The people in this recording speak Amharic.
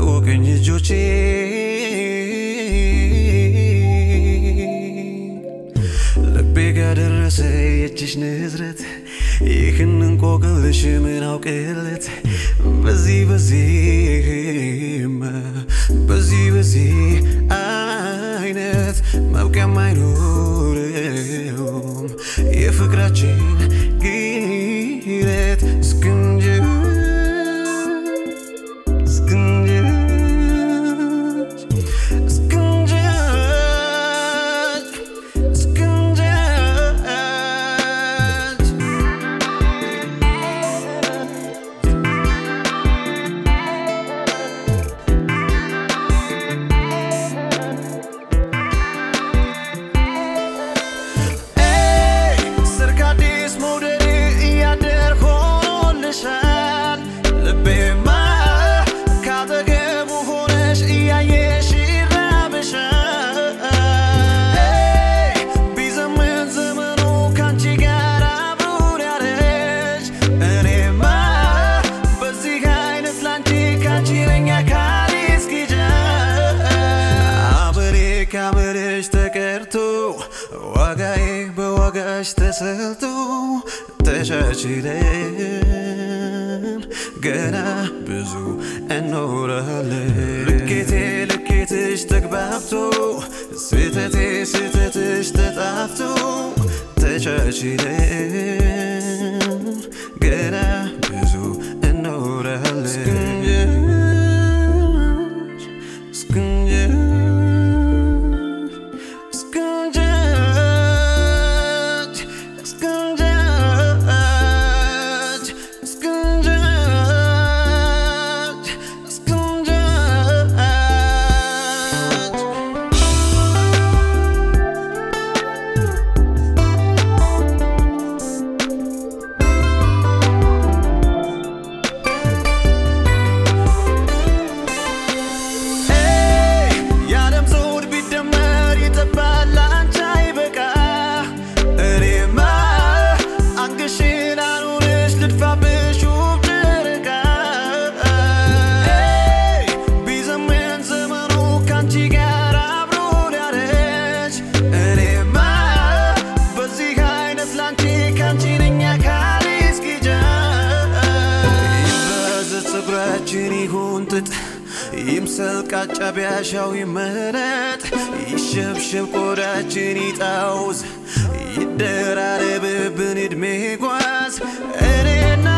ቀኝ እጆቼ ልቤ ጋር ደረሰ የእጅሽ ንዝረት ይህን እንቆቅልሽ ምን አውቅለት በዚህ በዚህማ በዚህ በዚህ አይነት መብቂያም አይኖረውም የፍቅራችን ግለት እስክንጀ እስክንጀ እስክንጀ እስክንጀ ሰርክ አዲስ መውደድ እያደር ሆኖልሻል ልቤማ ካጠገቡ ሆነሽ እያየሽ ይራብሻል ቢዘምን ዘመኑ ካንቺ ጋር አብሮን ያለች እኔማ በዚህ አይነት ላንቺ ካንቺ ነኝ አካል እስኪጃ አብሬ ካብሬሽ ተቀርቶ ዋጋዬ በዋጋሽ ተሰልቶ ተቻችለን ገና ብዙ እንኖራለን። ልኬቴ ልኬትሽ ተግባብቶ ስህተቴ ስህተትሽ ተጣፍቶ ተቻችለን ገና ብዙ እንኖራለን። እስክንጀምር እስክንጀምር እስክንጀምር እስክንጀምር እስክንጀምር የዓለም ዘውድ ቢደመር ይጠባል አንቺ አይበቃ እኔማ አንገሽን አኑርሽ ልድፋብሽ ውብ ጨረቃ ቢዘምን ዘመኑ ካንቺ ጋር አብሮ ሊያረጅ እኔማ በዚህ አይነት ላንቺ ካንቺ ነኝ አካል እስኪጃ ይበዘት ፀጉራችን ይሁን ጥጥ ይምሰል ቃጫ ቢያሻው ይመረጥ ይሸብሸብ ቆዳችን ይጣውዝ ይደራረብብን እድሜ ጓዝ እኔና